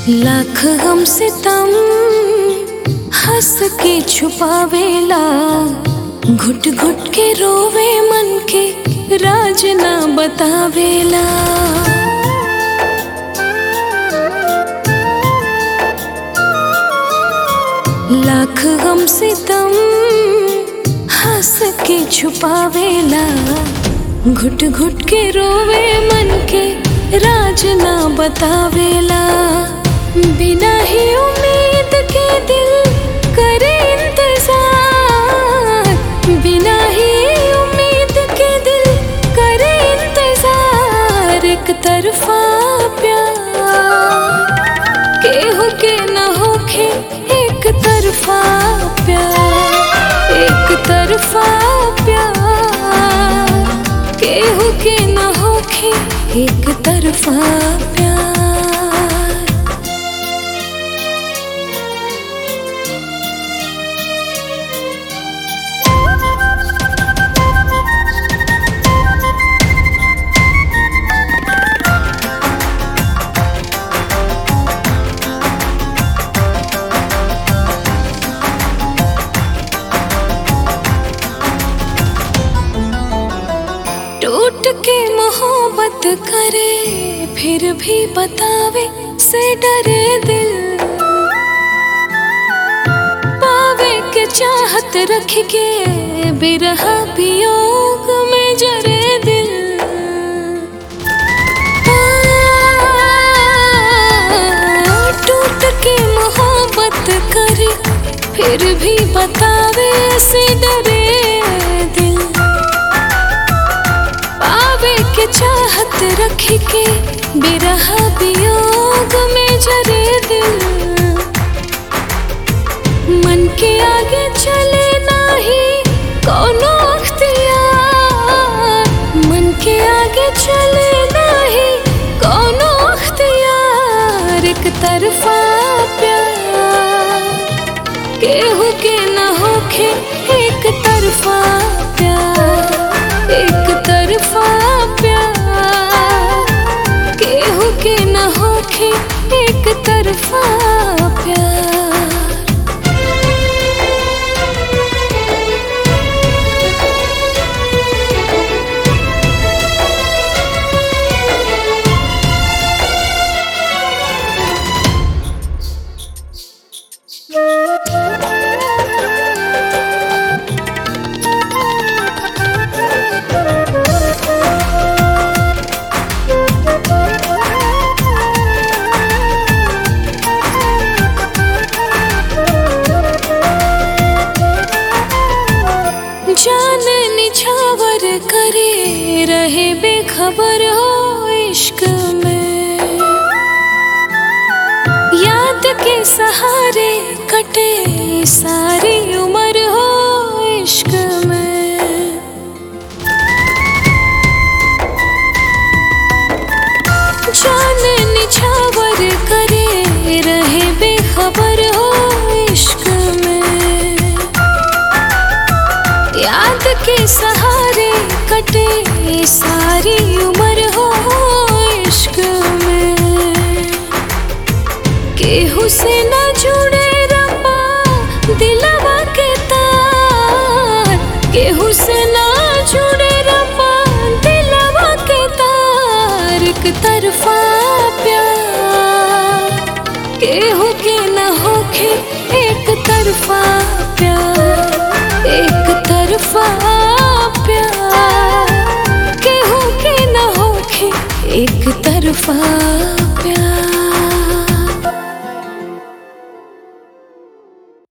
लाख गम सितम हंस के छुपावेला घुट घुट के रोवे मन के राज ना बतावेला लाख गम सितम हंस के छुपावेला घुट घुट के रोवे मन के राज ना बतावेला बिना ही उम्मीद के दिल करे इंतजार बिना ही उम्मीद के दिल करे इंतजार एक तरफा प्यार केहू के न होखे एक तरफा प्यार एक तरफा प्यार केहू के न होखे एक तरफा प्यार टूट के मोहब्बत करे फिर भी बतावे से डरे दिल पावे के चाहत रख के बिरहा वियोग में जरे दिल आ, टूट के मोहब्बत करे फिर भी बतावे से डरे दिल पावे के चाहत रख के बिरह वियोग में जरे दिल मन के आगे चले नाही कोनो अख्तियार मन के आगे चले नाही कोनो अख्तियार एक तरफा प्यार केहू के न होखे एक तरफा प्यार एक तरफा प्यार केहू के न होखे एक तरफा प्यार जान निछावर करे रहे बेखबर हो इश्क में याद के सहारे कटे सारी उम्र हो इश्क में जान निछावर करे रहे बेखबर हो इश्क में याद के सहारे कटे सारी उम्र हो इश्क में केहू से न जुड़े रब्बा दिलवा के तार केहू से न जुड़े रब्बा दिलवा के तार एक तरफा प्यार केहू के न होखे एक तरफा प्यार एक तरफा प्यार केहू के न होखे एक तरफा